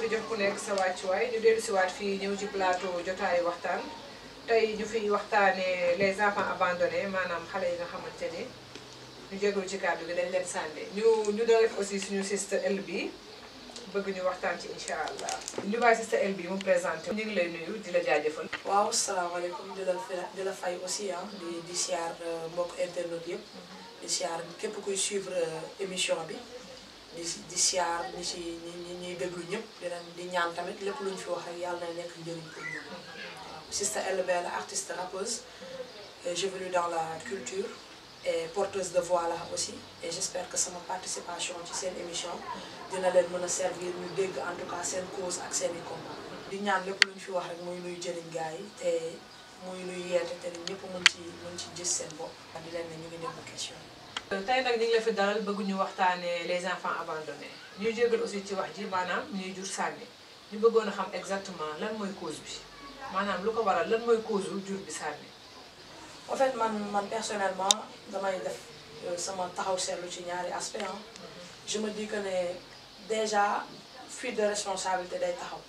jox ku nekk sa wàccuwaay ñu dellu si waat fii ñëw ci plateau jotaayu waxtaan tey ñu fiy waxtaanee les enfants abandonnés maanaam xale yi nga xamante ne ñu jégalu ci kàddu gi dañ leen sànni ñu ñu doon def aussi suñu sister El bi bëgg ñu waxtaan ci incha allah ñu bàyyi sister El bi mu présenté ñu ngi lay nuyu di la jaajëfal. waaw salaamaaleykum di la di la fay aussi ah di di siyaar mbokk internet yëpp di siyaar képp kuy suivre émission bi di di siyaar ñi si ñi ñi ñuy déglu ñëpp di leen di ñaan tamit lépp lu ñu fi wax rek yàlla na nekk njëriñ pour ñun. waaw Sister LB la artiste rappeuse j'évolue dans la culture et porteuse de voix la aussi et j'espère que sama participation ci seen émission dina leen mën a servir ñu dégg en tout cas seen cause ak seen i combat di ñaan lépp lu ñu fi wax rek muy luy jëriñ gars yi te muy luy yeete te ñëpp mën ci mën ci gis seen bopp di leen ne ñu ngi déglu question tey nag ñu ngi la fi dalal bëgg ñu waxtaanee les enfants abandonnés ñuy jégal aussi ci wax ji maanaam ñuy jur sànni ñu bëggoon a xam exactement lan mooy cause bi maanaam lu ko waral lan mooy cause wu jur bi sànni. en fait man man personnellement damay def sama taxaw seetlu ci ñaari aspect ah je me dis que ne déjà fuite de responsabilité day taxaw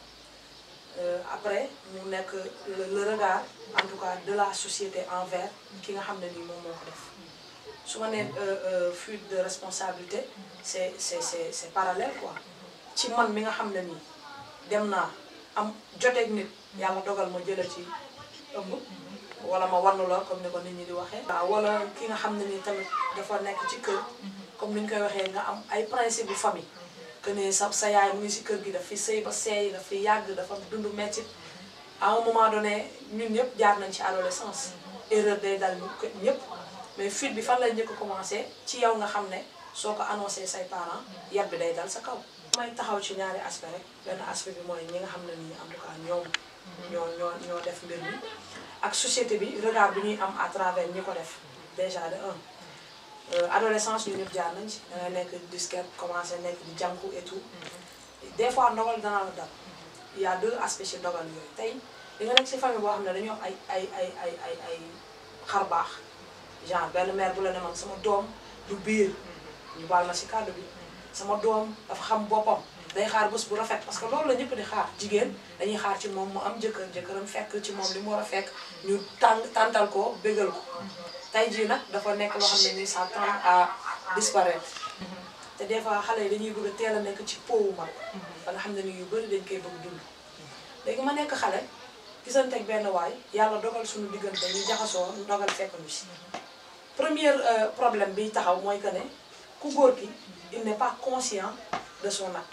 après mu nekk le regard en tout cas de la société envers ki nga xam ne nii moom moo ko def su ma nee fuite de responsabilité c'est c'est c'est c'est parallèle quoi ci man mi nga xam ne nii dem naa am joteeg nit yàlla dogal ma jële ci ëmb wala ma wannu la comme ni ko nit ñi di waxee. waaw wala ki nga xam ne ni tamit dafa nekk ci kër comme ni ñu koy waxee nga am ay principe bu famille que ne sa sa yaay mu ngi si kër gi daf fi sëy ba seey daf fi yàgg dafa dund métti à un moment donné ñun ñëpp jaar nañ ci adolescence erreur day dal ñëpp mais fuite bi fan lay njëkk a commencé ci yow nga xam ne soo ko annoncé say parents yar bi day dal sa kaw. may taxaw ci ñaari aspect rek benn aspect bi mooy ñi nga xam ne nii en tout cas ñoom ñoo ñoo ñoo def mbir mi. ak société bi regard bi ñuy am à travers ñi ko def déjà de un adolescence ñu ñëpp jaar nañ ci da ngay nekk disquette commencé nekk di jànku et tout des fois ndogal dana la dal il y a deux aspects ci ndogal yooyu tey di nga nekk ci famille boo xam ne dañoo am ay ay ay ay ay ay xar baax genre benn mère bu la ne man sama doom du biir ñu baal ma ci kàddu bi sama doom dafa xam boppam day xaar bés bu rafet parce que loolu la ñëpp di xaar jigéen dañuy xaar ci moom mu am jëkkër jëkkëram fekk ci moom li mu war a fekk ñu tàng tàntal ko bégal ko tey jii nag dafa nekk loo xam ne ni ça tend à disparaître te des fois xale yi dañuy bëgg a teel a nekk ci powu mag ba nga xam ne ni yu bëri dañ koy bëgg dund léegi ma nekk xale gisante ak benn waay yàlla dogal suñu diggante ñu jaxasoo dogal fekk ñu si premier problème bi taxaw mooy que ne ku góor ki il n'est pas conscient de son acte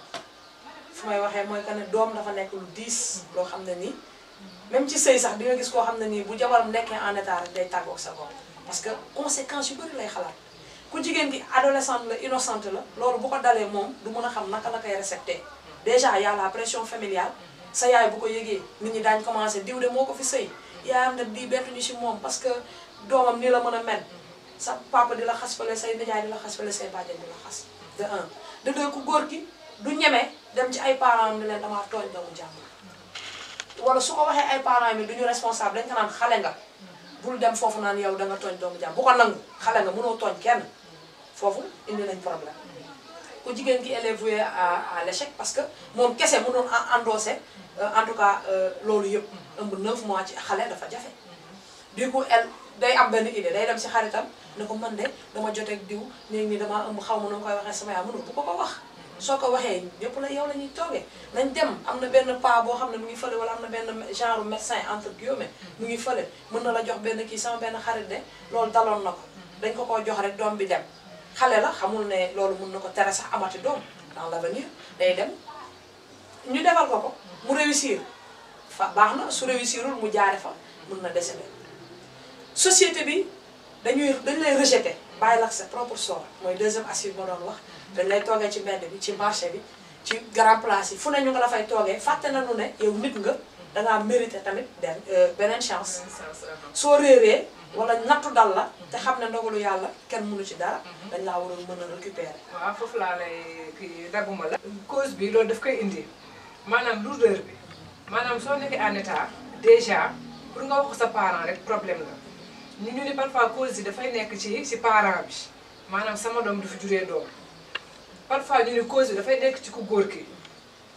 fu may waxee mooy que ne doom dafa nekk lu diis loo xam ne nii même ci sëy sax di nga gis koo xam ne nii bu jabaram nekkee en état rek day tàggoog sa bopp parce que conséquences yu bëri lay xalaat ku jigéen gi adolescente la innocente la loolu bu ko dalee moom du mën a xam naka la koy récepté déjà y a la pression familiale sa yaay bu ko yëgee nit ñi daañ commencé diw de moo ko fi sëy yaayam nag di bettuñu si moom parce que doomam nii la mën a mel sa papa di la xas fale say nijaay di la xas fale say bàjjen di la xas de un de deux ku góor gi du ñeme dem ci ay parents am ne leen damaa tooñ doomu jàmbur wala su ko waxee ay parents mi du ñu responsable dañ ko naan xale nga bul dem foofu naan yow da nga tooñ doomu jàmbur bu ko nangu xale nga mënoo tooñ kenn foofu indi nañ problème ku jigéen gi elle est vouée à à l'échec parce que moom kese mënoon endossé en tout cas loolu yëpp ëmb 9 mois ci xale dafa jafe du coup elle day am benn idée day dem si xaritam ne ko man de dama joteeg diw léegi nii damaa ëmb xaw ma nu koy waxee sama yaay mënul bu ko ko wax soo ko waxee ñëpp la yow la ñuy toogee nañ dem am na benn pas boo xam ne mu ngi fële wala am na benn genre médecin entre guillemets mu ngi fële mën na la jox benn kii sama benn xarit de loolu daloon na ko dañ ko koo jox rek doom bi dem xale la xamul ne loolu mën na ko tere sax amati doom dans l'avenir day dem ñu defal ko ko mu réussir fa baax na su réussirul mu jaare fa mën na décéder société bi dañuy dañ lay rejeter bàyyi la sa propre sort mooy deuxième assiette ma doon wax dañ lay toogee ci mbedd bi ci marché bi ci grand place yi fu ne ñu nga la fay toogee fàtte nañu ne yow nit nga dangaa mérité tamit den beneen chance soo réeree wala nattu dal la te xam ne ndogalu yàlla kenn mënu ci dara dañ laa waroon mën a récupérer waaw foofu laa lay kii dagguma la cause bi loolu daf koy indi maanaam lourdeur bi maanaam soo nekkee en état déjà pour nga wax sa parent rek problème la ñu ñu ni parfois cause yi dafay nekk ci ci parent bi maanaam sama doom du fi juree doom parfois ñu ni cause bi dafay nekk ci ku góor ki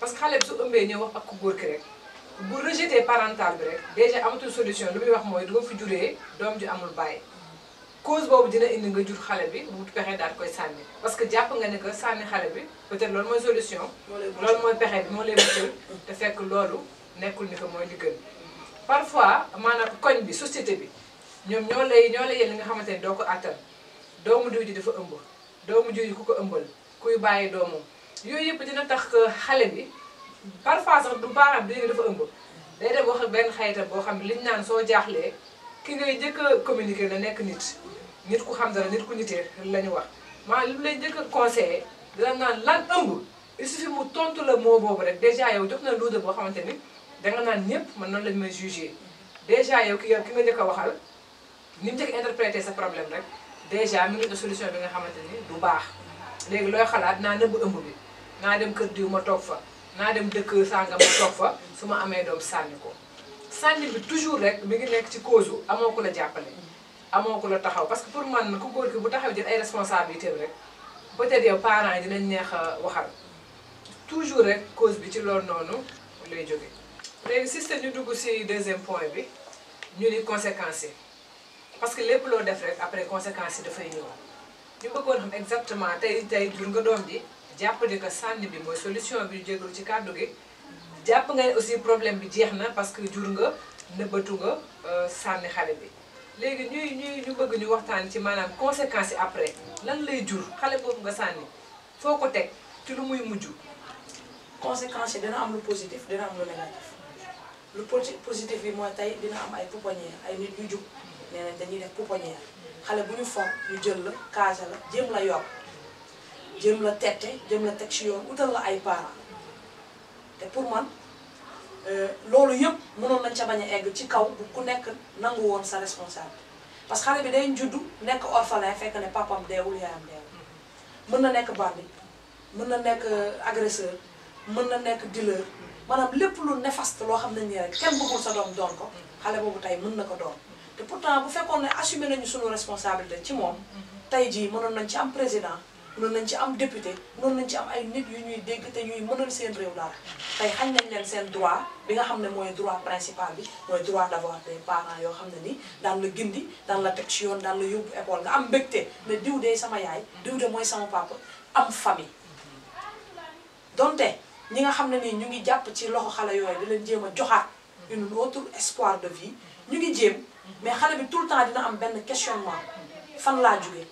parce que xale bi su ëmbee ñëw wax ak ku góor ki rek bu rejeté parental bi rek déjà amatul solution lu muy wax mooy du ma fi juree doom ji amul bàyyi cause boobu dina indi nga jur xale bi bu pexe daal koy sànni parce que jàpp nga ne que sànni xale bi peut-être loolu mooy solution loolu mooy pexe bi moo lay muccal te fekk loolu nekkul ni que mooy li gën parfois maanaam koñ bi société bi ñoom ñoo lay ñoo lay yéen li nga xamante ni doo ko àttan doomu diw ji dafa ëmb doomu diw ji ku ko ëmbal kuy bàyyi doomam yooyu yëpp dina tax que xale bi parfois sax du baaraam bi dafa ëmb day dem wax ak benn xayitam boo xam ne liñ naan soo jaaxlee ki ngay njëkk a communiquer na nekk nit nit ku xam dara nit ku nitee la ñu wax maa li mu lay njëkk a conseillé dina naan lan ëmb il suffit mu tontu la moo boobu rek déjà yow jox na luuda boo xamante ni danga naan ñëpp man noonu lañ may jugé déjà yow ki yow ki nga njëkk a waxal ni mu njëkk a interprété sa problème rek déjà mi ngi na solution bi nga xamante ni du baax léegi looy xalaat naa nëbb ëmb bi naa dem kër diw ma toog fa naa dem dëkk sàngam ma toog fa su ma amee doom sànni ko sànni bi toujours rek mi ngi nekk ci cause u amoo ko la jàppale amoo ko la taxaw parce que pour man ku góor ki bu taxaw jël ay responsabilité rek peut-être yow parents yi dinañ neex a waxal toujours rek cause bi ci loolu noonu lay jóge léegi système ñu dugg si deuxième point bi ñu ni conséquences yi parce que lépp loo def rek après conséquences yi dafay ñëw ñu bëggoon xam exactement tey tey jur nga doom ji jàpp ni que sànni bi mooy solution bi ñu jégalu ci kàddu gi jàpp nga ne aussi problème bi jeex na parce que jur nga nëbbatu nga sànni xale bi léegi ñuy ñuy ñu bëgg ñu waxtaan ci maanaam conséquences yi après lan lay jur xale boobu nga sànni foo ko teg ci lu muy mujj conséquences yi dina am lu positif dina am lu négatif lu posi positif bi mooy tey dina am ay pouponnière ay nit yu jug nee nañ dañuy def pouponnière xale bu ñu for ñu jël la kaasa la jéem la yor jéem la tette jéem la teg ci yoon utal la ay parents te pour man loolu yëpp mënoon nañ ca bañ a egg ci kaw bu ku nekk nangu woon sa responsable parce que xale bi day juddu nekk orphelin fekk ne papam deewul yaayam deewul mën na nekk bandi mën na nekk agresseur mën na nekk dealer maanaam lépp lu néfaste loo xam ne nii rek kenn bëggul sa doom doon ko xale boobu tey mën na ko doon te pourtant bu fekkoon ne assumé nañu sunu responsabilité ci moom tey jii mënoon nañ ci am président mënoon nañ ci am député mënoon nañ ci am ay nit yu ñuy dégg te ñuy mënal seen réew dara tey xañ nañ leen seen droit bi nga xam ne mooy droit principal bi mooy droit d'avoir des parents yoo xam ne ni daan la gindi daan la teg ci yoon daan la yóbbu école nga am mbégte ne diw de sama yaay diw de mooy sama papa am famille donte ñi nga xam ne nii ñu ngi jàpp ci loxo xale yooyu di leen jéem a joxaat une autre espoir de vie ñu ngi jéem mais xale bi tout le temps dina am benn questionnement fan laa jóge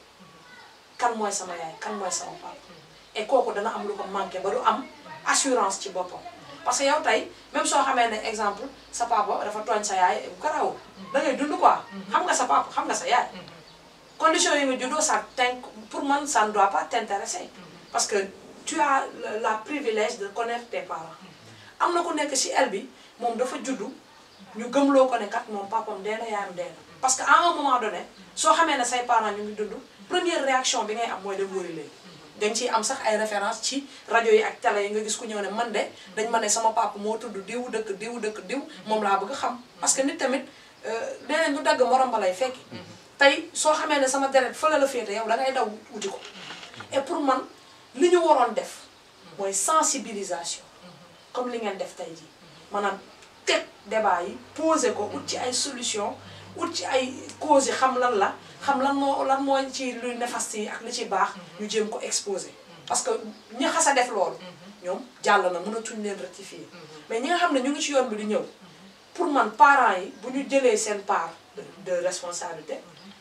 kan mooy sama yaay kan mooy sama papa et kooku dana am lu ko manqué ba du am assurance ci boppam parce que yow tey même soo xamee ne exemple sa papa dafa tooñ sa yaay garaawul da ngay dund quoi xam nga sa papa xam nga sa yaay condition yi nga juddoo ça t'in pour man ça ne doit pas t'intéresser parce que tu as la privilège de connaître tes parents am na ku nekk ci el bi moom dafa juddu ñu gëmloo ko ne kat moom papam dee na yaayam dee na parce que à un moment donné soo xamee ne say parents ñu ngi dund première réaction bi ngay am mooy dem wëri léegi dañ ciy am sax ay référence ci rajo yi ak télé yi nga gis ku ñëw ne man de dañ ma ne sama papa moo tudd diw dëkk diw dëkk diw moom laa bëgg xam parce que nit tamit leneen du dagg morom ba lay fekki tey soo xamee ne sama deret fële la féete yow da ngay daw wuti ko et pour man li ñu waroon def mooy sensibilisation comme li ngeen def tey jii maanaam teg débat yi poser ko ut ci ay solution ut ci ay causes yi xam lan la xam lan moo lan mooy ci luy néfaste yi ak li ci baax ñu jéem ko exposer parce que ñi xas a def loolu ñoom jàll na mënatuñ leen rectifier mais ñi nga xam ne ñu ngi ci yoon bi di ñëw pour man parents yi bu ñu jëlee seen part de responsabilité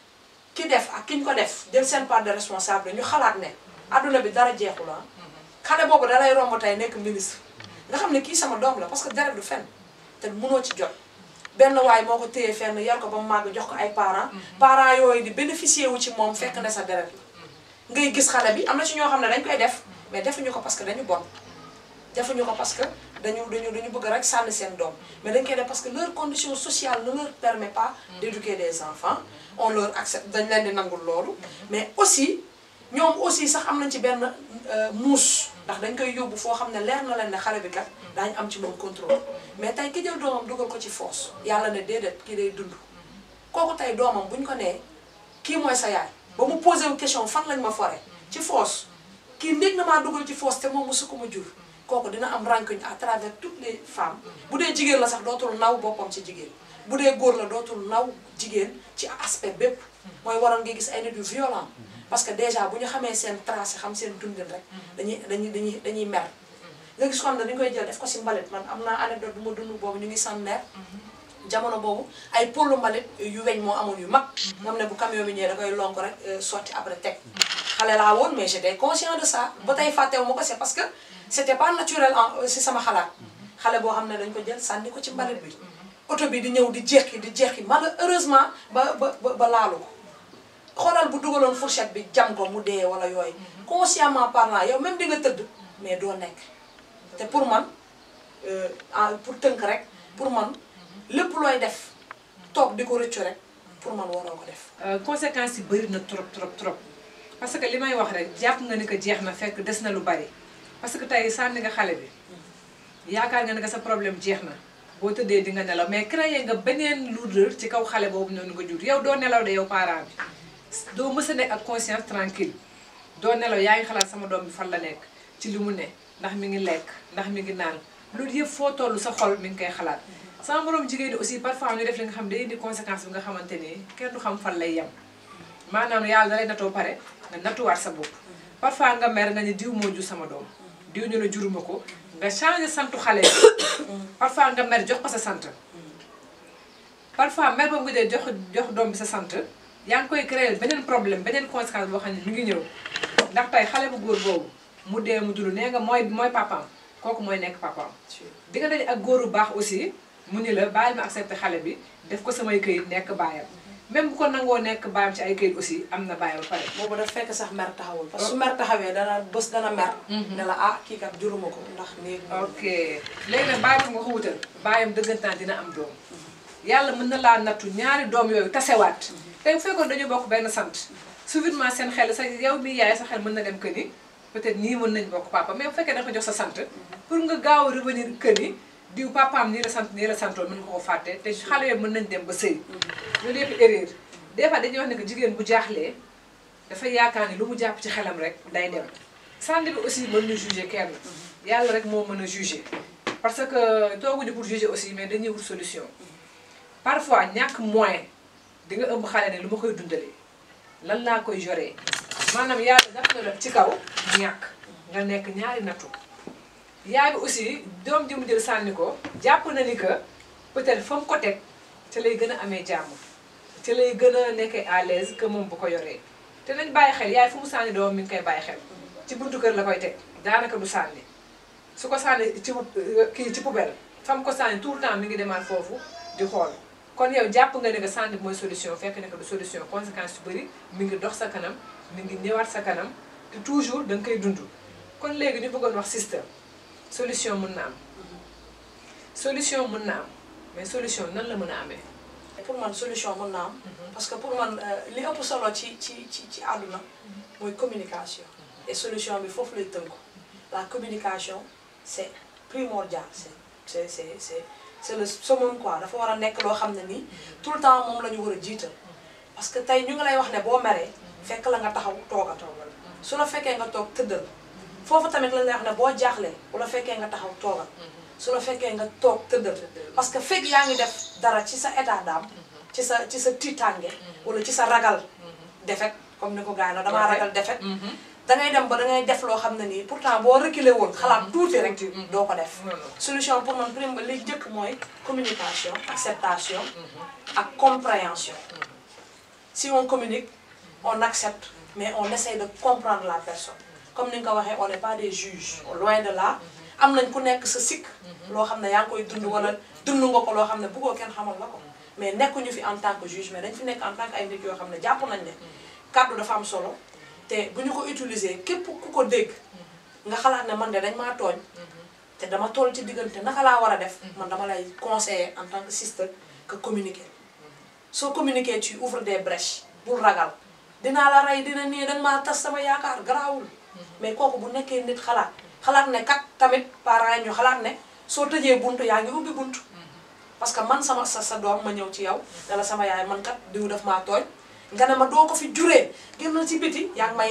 ki def ak ki ñu ko def jël seen part de responsabilité ñu xalaat ne adduna bi dara jeexul ah xale boobu dalay romb tey nekk ministre nga xam ne kii sama doom la parce que deret du fen te mënoo ci jot benn waay moo ko téye fenn yar ko ba mu màgg jox ko ay parents parents yooyu di bénéficier wu ci moom fekk ne sa deret la ngay gis xale bi am na ci ñoo xam ne dañ koy def mais defuñu ko parce que dañu bon defuñu ko parce que dañu dañu dañu bëgg rek sànni seen doom mais dañ koy def parce que leur condition sociale ne leur permet pas d'éduquer des enfants on leur accepte dañ leen di nangul loolu mais aussi ñoom aussi sax am nañ ci benn muus ndax dañ koy yóbbu foo xam ne leer na leen ne xale bi kat daañu am ci moom contrôle mais tey ki jël doomam dugal ko ci force yàlla ne déedéet kii day dund kooku tey doomam buñ ko nee kii mooy sa yaay ba mu posé wu question fan lañ ma fore ci force kii ndég na maa dugal ci force te moom mosu ko ma jur kooku dina am rancune à travers toutes les femmes bu dee jigéen la sax dootul naw boppam ci jigéen bu dee góor la dootul naw jigéen ci aspect bépp mooy waral nga gis ay nit yu violent parce que déjà bu ñu xamee seen tracé xam seen dundin rek dañuy dañuy dañuy dañuy mer nga gis ko xam ne dañu koy jël def ko si mbalit man am naa anecdote bu ma dund boobu ñu ngi sanneer jamono boobu ay pôlu mbalit yu weñ moo amoon yu mag nga xam ne bu camion bi ñëwee da koy lonk rek sotti après teg xale laa woon mais j'étais conscient de ça ba tey fàttewu ma ko c'est parce que c'était pas naturel en si sama xalaat xale boo xam ne dañ ko jël sànni ko ci mbalit bi oto bi di ñëw di jeexi di jeexi malheureusement ba ba ba laalu ko xoolal bu dugaloon fourchette bi jam ko mu dee wala yooyu consciemment parlant yow même di nga tëdd mais doo nekk te pour man pour tënk rek pour man lépp looy def toog di ko rëccu rek pour man waroo ko def conséquences yi bëri na trop trop trop parce que li may wax rek jàpp nga ni ko jeex na fekk des na lu bari parce que tey sànni nga xale bi yaakaar nga ne que sa problème jeex na boo tëddee di nga nelaw mais créé nga beneen lourdeur ci kaw xale boobu noonu nga jur yow doo nelaw de yow parent bi doo mës a nekk ak conscience tranquille doo nelaw yaa ngi xalaat sama doom bi fan la nekk ci li mu ne ndax mi ngi lekk ndax mi ngi naan loolu yëpp foo toll sa xol mi ngi koy xalaat sama borom jigéen ñi aussi parfois ñu def li nga xam day indi conséquence bi nga xamante ni kenn du xam fan lay yem maanaam yàlla da lay natoo pare nga nattuwaat sa bopp parfois nga mer nga ni diw moo jur sama doom diw ñu la juruma ko nga changé santu xale bi parfois nga mer jox ko sa sant parfois mer boobu nga dee jox jox doom bi sa sant yaa ngi koy créer beneen problème beneen conséquence boo xam ne mi ngi ñëw ndax tey xale bu góor boobu mu dee mu dund nee nga mooy mooy papaam kooku mooy nekk papaam di nga daje ak góor bu baax aussi mu ni la bàyyi ma accepté xale bi def ko samay këyit nekk baayam même bu ko nangoo nekk baayam ci ay këyit aussi am na baayam ba pare boobu daf fekk sax mer taxawul parce que su mer taxawee dana bés dana mer ne la ah kii kat juruma ko ndax néeg ok léegi nag baayam nga ko wutal baayam dëggantaan dina am doom yàlla mën na laa nattu ñaari doom yooyu tasewaat tey bu fekkoon dañu bokk benn sant subitement seen xel sa yow mi yaay sa xel mën na dem que ni peut-être nii mën nañ bokk papa mais bu fekkee da nga ko jox sa sant pour nga gaaw a revenir que ni diw papaam nii la sant nii la santoon mën nga ko fàtte te xale yooyu mën nañ dem ba sëy loolu yëpp erreur des fois dañuy wax ne que jigéen bu jaaxlee dafay yaakaar ni lu mu jàpp ci xelam rek day dem sànni bi aussi mën na juger kenn yàlla rek moo mën a juger parce que tooguñu pour juger aussi mais dañuy wut solution parfois ñàkk moyen di nga ëmb xale ne lu ma koy dundalee lan laa koy joree maanaam yàlla daf na la ci kaw ñàkk nga nekk ñaari nattu yaay bi aussi doom ji mu jël sànni ko jàpp na ni que peut-être fa mu ko teg ca lay gën a amee jàmm ca lay gën a nekkee à l'aise que moom bu ko yoree te nañ bàyyi xel yaay fu mu sànni doom mi ngi koy bàyyi xel ci buntu kër la koy teg daanaka du sànni su ko sànni ci kii ci poubelle fa mu ko sànni tout le temps mi ngi demaat foofu di xool kon yow jàpp nga ne que sànni mooy solution fekk ne que du solution conséquence yu bëri mi ngi dox sa kanam mi ngi ñëwaat sa kanam te toujours da nga koy dund kon léegi ñu bëggoon wax système solution mën na am solution mën na am mais solution nan la mën a amee pour man solution mën na am parce que pour man li ëpp solo ci ci ci ci àdduna mooy communication et solution bi foofu lay tënku la communication c'est primordial c'est c'est c'est c'est c'est le summum quoi dafa war a nekk loo xam ne nii tout le temps moom la ñu war a jiital parce que tey ñu ngi lay wax ne boo meree fekk la nga taxaw toogal su la fekkee nga toog tëddal foofu tamit lañ lay wax ne boo jaaxlee bu la fekkee nga taxaw toogal su la fekkee nga toog tëddal parce que fekk yaa ngi def dara ci sa état d'âme ci sa ci sa tiitaange wala ci sa ragal defet comme ni ko gars yi na damaa ragal defet dangay dem ba dangay def loo xam ne nii pourtant boo reculer woon xalaat tuuti rek doo ko def solution pour man prime li jëkk mooy communication acceptation ak compréhension si on communique on accepte mais on essaie de comprendre la personne comme ni nga ko waxee on n'est pas des juges loin de là am nañ ku nekk sa sikk loo xam ne yaa ngi koy dund wala dund nga ko loo xam ne bëggoo kenn xamal la ko mais nekkuñu fi en tant que juge mais dañ fi nekk en tant que ay nit yoo xam ne jàpp nañ ne kàddu dafa am solo te bu ñu ko utiliser képp ku ko dégg nga xalaat ne man de dañ maa tooñ te dama toll ci diggante naka laa war a def man dama lay conseiller en tant que sister que communiquer soo communiquer tu ouvres des brèches bul ragal dinaa la rey dina nii danga maa tas sama yaakaar garaawul mais kooku bu nekkee nit xalaat xalaat ne kat tamit parents yi ñu xalaat ne soo tëjee buntu yaa ngi ubbi buntu parce que man sama sa sa doom ma ñëw ci yow ne la sama yaay man kat diw daf maa tooñ nga ne ma doo ko fi juree génn ci biti yaa ngi may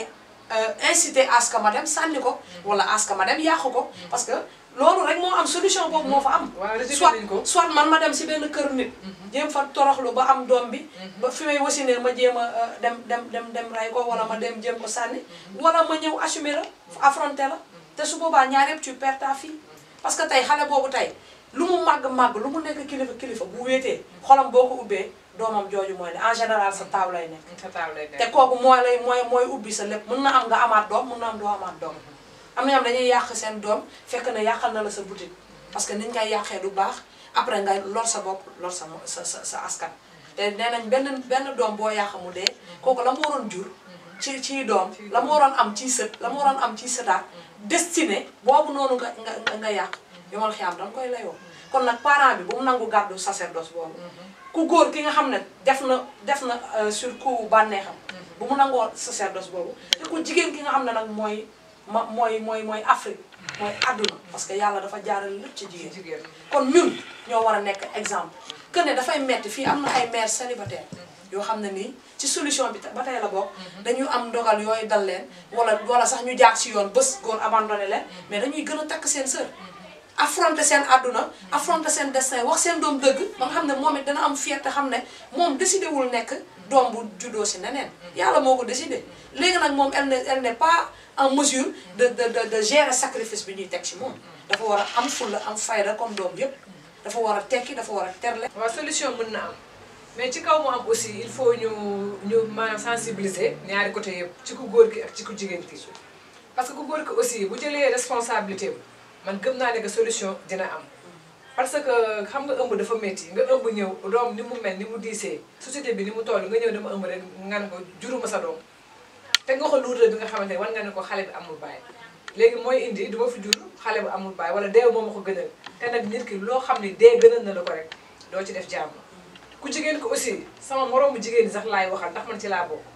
inciter à ce que ma dem sànni ko wala à ce que ma dem yàqu ko parce que loolu rek moo am solution boobu moo fa am waaw rejeté soit nañ ko. soit man ma dem si benn kër nit jéem fa toroxlu ba am doom bi ba fi may wasinee ma jéem a euh, dem dem dem dem ray ko wala ma dem jéem ko sànni wala ma ñëw assumer la affronter la te su boobaa ñaar yëpp tu perds ta fille parce que tey xale boobu tey lu mu màgg màgg lu mu nekk kilifa kilifa bu wéetee xolam boo ko ubbee doomam jooju mooy ne en général sa taaw lay nekk sa taaw lay te kooku mooy lay mooy mooy ubbi sa lépp mën na am nga amaat doom mën na am doo amaat doom am na ñoom dañuy yàq seen doom fekk na yàqal na la sa boutique parce que niñ ngay yàqee du baax après ngay lor sa bopp lor sa mo- sa sa sa askan te nee nañ benn benn doom boo yàq mu dee kooku la mu waroon jur ci ci doom la mu waroon am ci sët la mu waroon am ci sëtaat destiné boobu noonu nga nga nga nga yàq yomal xiyaam danga koy layoo kon nag parent bi bu mu nangu gàddu sacerdoce boobu ku góor ki nga xam ne def na def na euh, sur coup bànneexam bu mu nangoo sacerdoce boobu te ku jigéen ki nga xam ne nag mooy ma mooy mooy mooy Afrique mooy àdduna parce que yàlla dafa jaarale lépp ci jigéen jigéen kon ñun ñoo war a nekk exemple que ne dafay metti fii am na ay mères célibataires yoo xam ne nii ci solution bi ba tey la bokk dañu am ndogal yooyu dal leen wala wala sax ñu jaar ci yoon bés góor abandonné leen mais dañuy gën a takk seen sër affronter seen àdduna affronter seen destin wax seen doom dëgg ba nga xam ne moom it dana am fierté xam ne moom décidé wul nekk doom bu juddoo si neneen yàlla moo ko décidé léegi nag moom elle ne elle n'est pas en mesure de de de de gérer sacrifice bi ñuy teg ci moom dafa war a am fulla am fayda comme doom yépp dafa war a tekki dafa war a terle waaw solution mën na am mais ci kaw mu am aussi il faut ñu ñu maanaam sensibiliser ñaari côté yëpp ci ku góor ki ak ci ku jigéen ki parce que ku góor ki aussi bu jëlee responsabilité bi man gëm naa ne que solution dina am parce que xam nga ëmb dafa métti nga ëmb ñëw doom ni mu mel ni mu diisee société bi ni mu toll nga ñëw dama ëmb rek nga ne ko juruma sa doom te nga ko luutal bi nga xamante ne war nga ne ko xale bi amul baay léegi mooy indi du ma fi jur xale bu amul baay wala deew moom ma ko gënal te nag nit ki loo xam ne dee gënal na la ko rek doo ci def jàmm ku jigéen ko aussi sama moroomu jigéen ñi sax laay waxal ndax man ci laa bokk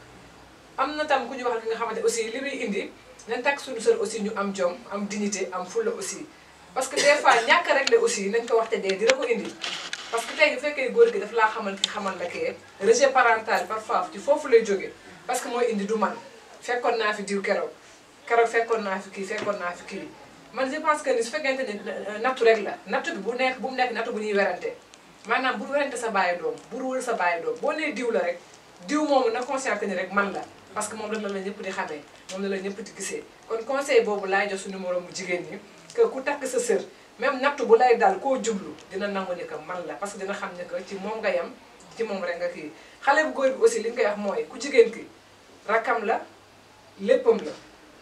am na tam ku ñu wax li nga xamante aussi li muy indi nañ takk suñu sër aussi ñu am jom am dignité am fulla aussi parce que des fois ñàkk rek la aussi nañ ko waxte dee dina ko indi parce que tey bu fekkee góor gi daf laa xamal ki xamal la kee rejet parental parfois ci foofu lay jóge parce que mooy indi du man fekkoon naa fi diw keroog keroog fekkoon naa fi kii fekkoon naa fi kii man je pense que ni su fekkente ni nattu rek la nattu bi bu nekk bu mu nekk nattu bu ñuy werante maanaam bu werante sa bàyyi doom bu ruwul sa bàyyi doom boo nee diw la rek diw moomu na conscient que ni rek man la parce que moom rek la la ñëpp di xamee moom la la ñëpp di gisee kon conseil boobu laay jox suñu moroom bu jigéen ñi que ku takk sa sër même nattu bu lay dal koo jublu dina nangu ni que man la parce que dina xam ne que ci moom nga yem ci moom rek nga kii xale bu góor bi aussi li nga koy wax mooy ku jigéen ki rakkam la léppam la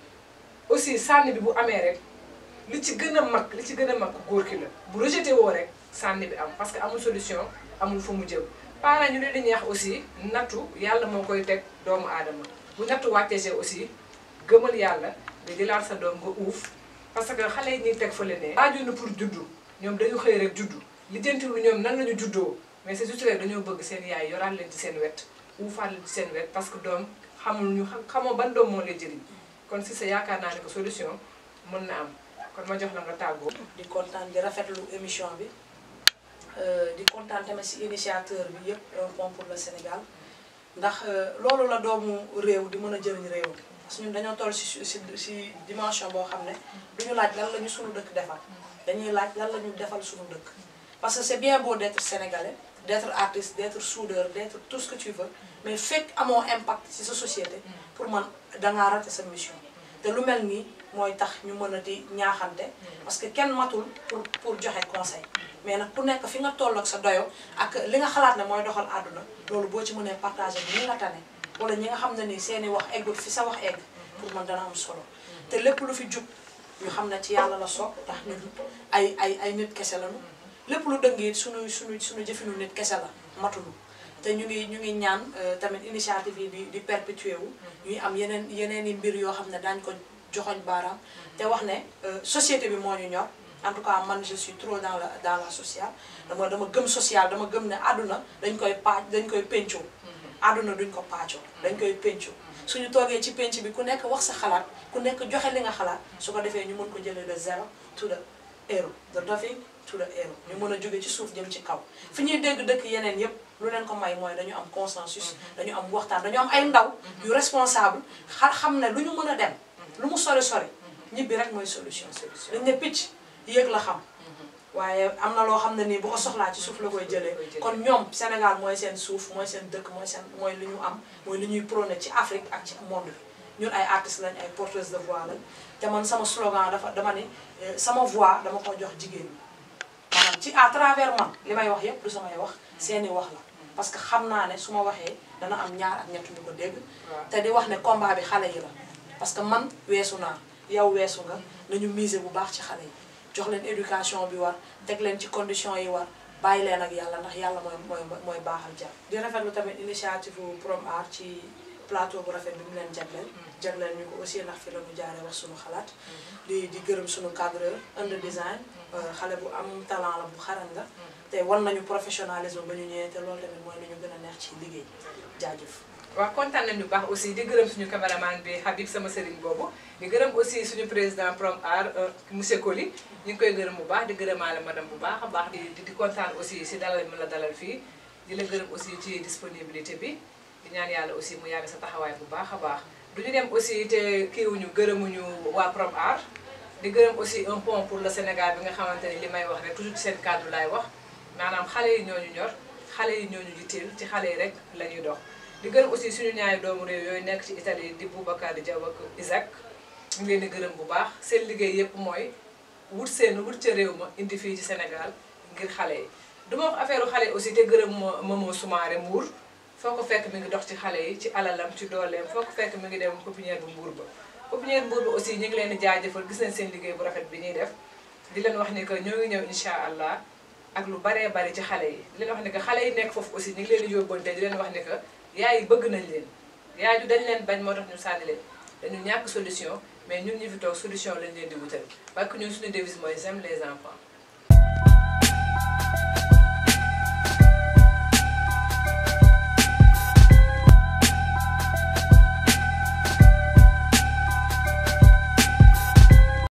aussi sànni bi bu amee rek li ci gën a mag li ci gën a mag ku góor ki la bu rejeté woo rek sànni bi am parce que amul solution amul fu mu jëm parents ñu leen di ñaax aussi nattu yàlla moo koy teg doomu aadama bu nattu wàccee aussi gëmal yàlla nga jëlaat sa doom nga uuf parce que xale yi ñuy teg fële ne waajur pour juddu ñoom dañu xëy rek juddu lijjantiwu ñoom nan lañu juddoo mais c'est juste rek dañoo bëgg seen yaay yoraat leen ci seen wet uufaat leen ci seen wet parce que doom xamul ñu xamoo ban doom moo lay jëriñ kon si sa yaakaar naa ne que solution mën na am kon ma jox la nga tàggoo di kontaan di rafetlu émission bi di kontaan tamit si initiateur bi yëpp un pont pour le Sénégal ndax loolu la doomu réew di mën a jëriñ réew parce que ñun dañoo toll si si si dimension boo xam ne duñu laaj lan la ñu suñu dëkk defal dañuy laaj lan la ñu defal suñu dëkk parce que c'est bien beau d'être sénégalais d'être artiste d'être soudeur d'être tout ce que tu veux mais fekk amoo impact ci sa société pour man dangaa raté sa mission te lu mel nii mooy tax ñu mën a di ñaaxante parce que kenn matul pour pour joxe conseil mais nag ku nekk fi nga toll ak sa doyo ak li nga xalaat ne mooy doxal àdduna loolu boo ci mënee partager bi ñi nga tane wala ñi nga xam ne nii seeni wax eggut fi sa wax egg pour man dana am solo te lépp lu fi jub ñu xam ne ci yàlla la soog ndax ñun ay ay ay nit kese lañu lépp lu dëng it suñu suñu suñu jëfinu nit kese la matulu te ñu ngi ñu ngi ñaan tamit initiative yi di di perpétuer wu ñuy am yeneen yeneen i mbir yoo xam ne daañu ko joxoñ baaraam te wax ne société bi moo ñu ñor en tout cas man je suis trop dans la dans la sociale dama dama gëm social dama gëm ne àdduna dañ koy paaj dañ koy pencoo àdduna duñ ko paacoo dañ koy pencoo suñu toogee ci penc bi ku nekk wax sa xalaat ku nekk joxe li nga xalaat su ko defee ñu mën ko jëlee de zéro to the hero the nothing to the air ñu mën a jóge ci suuf jëm ci kaw fi ñuy dégg dëkk yeneen yépp lu leen ko may mooy dañu am consensus dañu am waxtaan dañu am ay ndaw yu responsable xa xam ne lu ñu mën a dem lu mu sori sori ñibbi rek mooy solution dañ ne picc yéeg la xam waaye am na loo xam ne nii bu ko soxlaa ci suuf la koy jëlee kon ñoom Sénégal mooy seen suuf mooy seen dëkk mooy seen mooy li ñu am mooy li ñuy prôné ci Afrique ak ci monde bi ñun ay artistes lañ ay porteuses de voix lañ te man sama slogan dafa dama ni sama voix dama ko jox jigéen ñi maanaam ci à travers man li may wax yépp du samay wax seeni wax la parce que xam naa ne su ma waxee dana am ñaar ak ñett ñu ko dégg te di wax ne combat bi xale yi la parce que man weesu naa yow weesu nga nañu miser bu baax ci xale yi jox leen éducation bi war teg leen ci conditions yi war bàyyi leen ak yàlla ndax yàlla mooy mooy mooy baaxal jàmm di rafetlu tamit initiative Prom Art ci plateau bu rafet bi mu leen jagleel jagleel ñu ko aussi ndax fi la ñu jaaree wax suñu xalaat di di gërëm suñu cadreur under design xale bu am talent la bu xarañ la te wan nañu professionnalisme ba ñu ñëwee te loolu tamit mooy nañu gën a neex ci liggéey jaajëf waaw kontaan nañu baax aussi di gërëm suñu caméraman bi Habib sama sëriñ boobu di gërëm aussi suñu président Prom Art monsieur Coly ñu ngi koy gërëm bu baax di gërëmaale madame bu baax a baax di di kontaan aussi si dalal mi la dalal fii di la gërëm aussi ci disponibilité bi di ñaan yàlla aussi mu yàgg sa taxawaay bu baax a baax duñu dem aussi te kiiwuñu gërëmuñu waa Prom Art di gërëm aussi un pont pour le Sénégal bi nga xamante ni li may wax rek toujours ci seen cadre laay wax maanaam xale yi ñooñu ñor xale yi ñooñu jitteel ci xale yi rek la ñuy dox di gërëm aussi suñu ñaari doomu réew yooyu nekk ci Italie di Boubacar di Diaw ak Isaac ñu ngi leen di gërëm bu baax seen liggéey yépp mooy wut seen wut ca réew ma indi fii ci Sénégal ngir xale yi du ma wax affaire xale yi aussi te gërëm Momo Soumaré Mbour foo ko fekk mi ngi dox ci xale yi ci alalam ci dooleem foo ko fekk mi ngi dem pépinière bu Mbour ba pépinière Mbour ba aussi ñu ngi leen di jaajëfal gis nañ seen liggéey bu rafet bi ñuy def di leen wax ni que ñoo ngi ñëw incha allah ak lu baree bari ci xale yi di leen wax ni que xale yi nekk foofu aussi ñu ngi leen di yóbbante di leen wax ni que yaay yi bëgg nañ leen yaay ju dañ leen bañ moo tax ñu sànni leen dañu ñàkk solution mais ñun ñu fi toog solution lañ leen di wutal parce que ñun suñu devise mooy j'aime les enfants